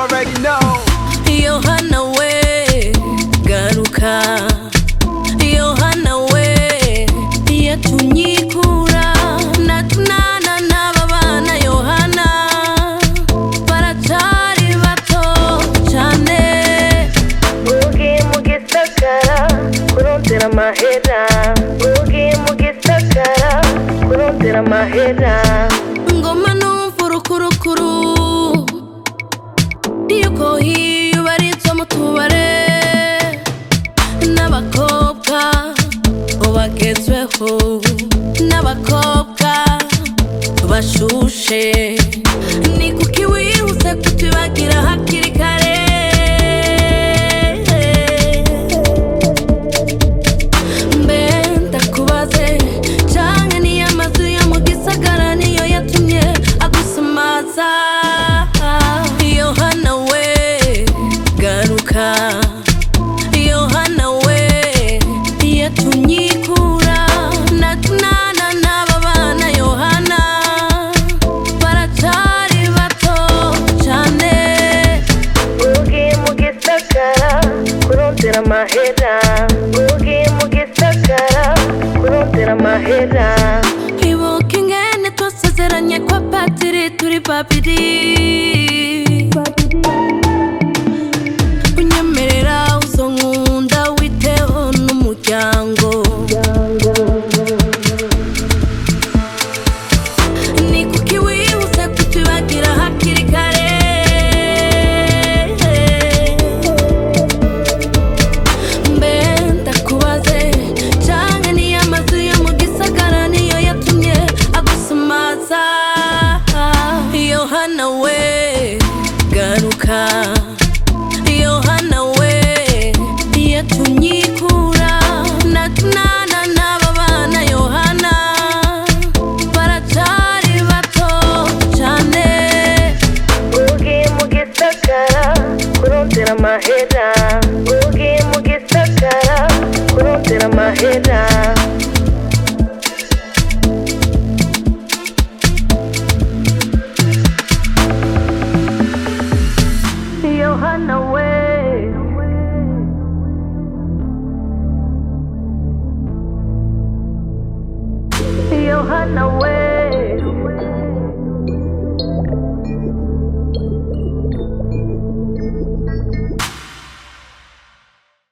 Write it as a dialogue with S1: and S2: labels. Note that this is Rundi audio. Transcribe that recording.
S1: already know.
S2: yohana we garuka yohana we yatunyikura natunana n'aba bana yohana baracari bato cane
S3: ugiye mu gisagara kurondera amahera ugiye mu gisagara kurondera amahera
S2: ngoma numva urukurukuru yuko hiyo barizwa mu tubare n'abakobwa bagezweho n'abakobwa bashushe ni kuki wihuse kutubagira hakiri kare mbe ndakubaze canke niyo amazu yo mu gisagara niyo yatumye agusamaza yohana we garuka yohana we yatunyikura natunana n'aba bana yohana baracari bato cane
S3: ugiye mu gisagara kurondera amahera ugiye mu gisagara kurondera amahera
S2: ibuka ingene twasezeranye kwa patiri turi babiri unyemerera uzonkunda witeho n'umuryango ni kuki wihuse kutubagira hakiri kare mbe ndakubaze canke niyo amazu yo mu gisagara niyo yatumye agusamaza yohana we garuka yohana we yatunyikura natunana n'aba bana yohana baracari bato cane
S3: ugiye mu gisagara kurondera amahera